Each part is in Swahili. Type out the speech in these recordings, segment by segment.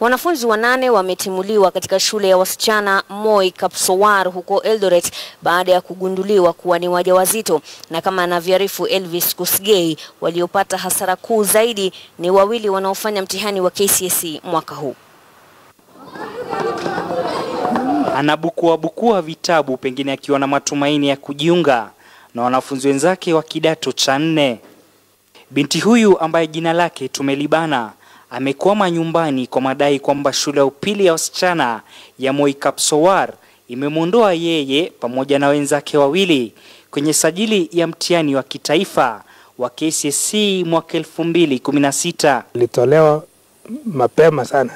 Wanafunzi wanane wametimuliwa katika shule ya wasichana Moi Kapsowar huko Eldoret baada ya kugunduliwa kuwa ni wajawazito, na kama anavyoarifu Elvis Kosgei, waliopata hasara kuu zaidi ni wawili wanaofanya mtihani wa KCSE mwaka huu. Anabukuabukua vitabu pengine akiwa na matumaini ya kujiunga na wanafunzi wenzake wa kidato cha nne. Binti huyu ambaye jina lake tumelibana amekwama nyumbani kwa madai kwamba shule ya upili ya wasichana ya Moi Kapsowar imemwondoa yeye pamoja na wenzake wawili kwenye sajili ya mtihani wa kitaifa wa KCSE mwaka 2016. Ilitolewa mapema sana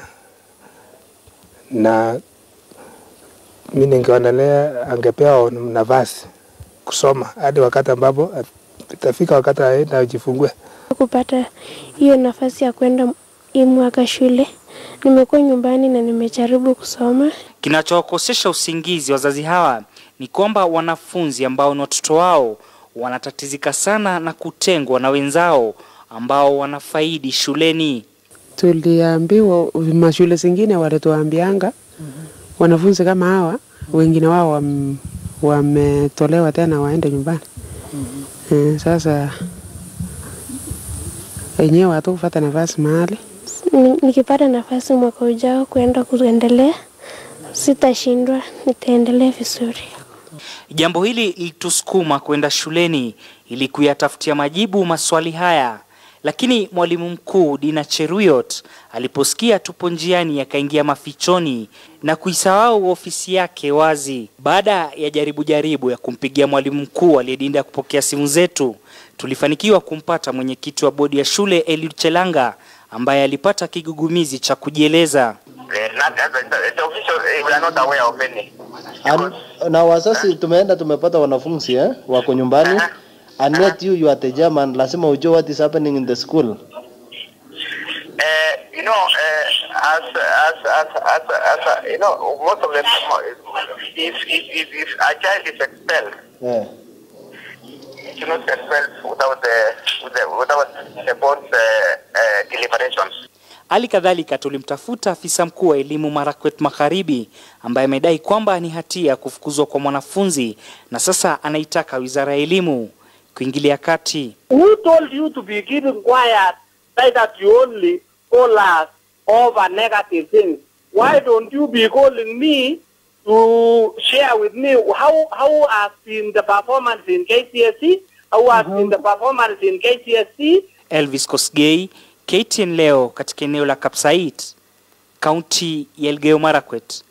na mi ningeonelea angepewa nafasi kusoma hadi wakati ambapo itafika wakati aenda ajifungue. kupata hiyo nafasi ya kwenda hii mwaka shule. Nimekuwa nyumbani na nimejaribu kusoma. Kinachowakosesha usingizi wazazi hawa ni kwamba wanafunzi ambao ni watoto wao wanatatizika sana na kutengwa na wenzao ambao wanafaidi shuleni. Tuliambiwa mashule zingine walituambianga wanafunzi kama hawa wengine wao wam, wametolewa tena waende nyumbani. Eh, sasa wenyewe hatukupata nafasi mahali Ni- Nikipata nafasi mwaka ujao kwenda kuendelea, sitashindwa, nitaendelea vizuri. Jambo hili lilitusukuma kwenda shuleni ili kuyatafutia majibu maswali haya, lakini mwalimu mkuu Dina Cheruyot aliposikia tupo njiani akaingia mafichoni na kuisahau ofisi yake wazi. Baada ya jaribu jaribu ya kumpigia mwalimu mkuu aliyedinda kupokea simu zetu, tulifanikiwa kumpata mwenyekiti wa bodi ya shule Eliud Chelanga ambaye alipata kigugumizi cha kujieleza. Eh, not, the, the official, eh, we are not aware of any. An, na wasasi tumeenda tumepata wanafunzi eh, wako nyumbani and yet you, you are the German, lazima ujue what is happening in the school. Uh, you know, uh, as, as, as, as, as, uh, you know, most of the time, if, if, if, if a child is expelled, Yeah. it should not be expelled without the, with the, without the board's uh, uh, deliberations. Hali kadhalika tulimtafuta afisa mkuu wa elimu Marakwet Magharibi ambaye amedai kwamba ni hatia ya kufukuzwa kwa mwanafunzi na sasa anaitaka wizara ya elimu kuingilia kati. Who told you to be keeping quiet so that you only call us over negative things? Why don't you be calling me to share with me how how has been the performance in KCSE? How has been the performance in KCSE? Elvis Kosgei, KTN leo katika eneo la Kapsait, kaunti ya Elgeyo Marakwet.